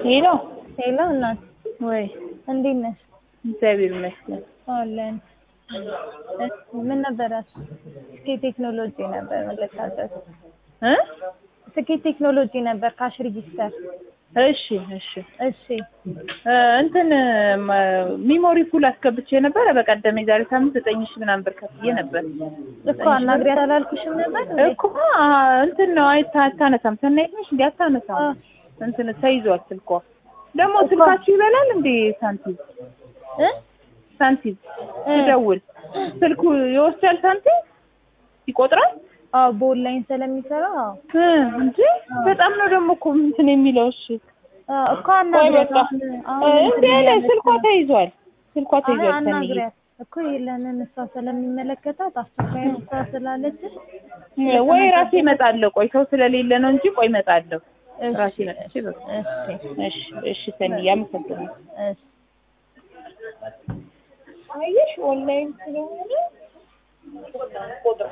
ሄሎ ሄሎ እናት ወይ እንዴት ነሽ? እግዚአብሔር ይመስገን። አለን። ምን ነበረ? ስኬት ቴክኖሎጂ ነበር መለካተት እ ስኬት ቴክኖሎጂ ነበር ካሽ ሪጂስተር። እሺ እሺ እሺ እ እንትን ሚሞሪ ፉል አስገብቼ ነበረ በቀደም የዛሬ ሳምንት ዘጠኝ ሺህ ምናምን ብር ከፍዬ ነበር እኮ አናግሪያት አላልኩሽም ነበር እንዴ? እኮ አ- እንትን ነው አይታ አታነሳም። ሰናይት ነሽ እንዴ? አታነሳም። አ። እንትን ተይዟል ስልኳ። ደግሞ ስልካችሁ ይበላል እንዴ? ሳንቲም እ ሳንቲም እ ትደውል ስልኩ ይወስዳል ሳንቲም ይቆጥራል አዎ በኦንላይን ስለሚሰራ አዎ እ እንጂ በጣም ነው ደግሞ እኮ እንትን የሚለው። እሺ አዎ እኮ ቆይ አናግሪያት በቃ አሁን እ አሁን እንዴ እንትን አለ እያለች ስልኳ ነው። ተይዟል። ስልኳ አይ ተይዟል። ሰንዬ አናግሪያት እኮ ለምን እሷ ስለሚመለከታት አስቸኳይ እሷ ስላለች ወይ ራሴ እመጣለሁ። ቆይ ሰው ስለሌለ ነው እንጂ ቆይ እመጣለሁ። እሺ ራሴ መጥቼ በቃ እሺ እሺ እሺ ሰንዬ አመሰግናለሁ። እሺ አየሽ ኦንላይን ስለሆነ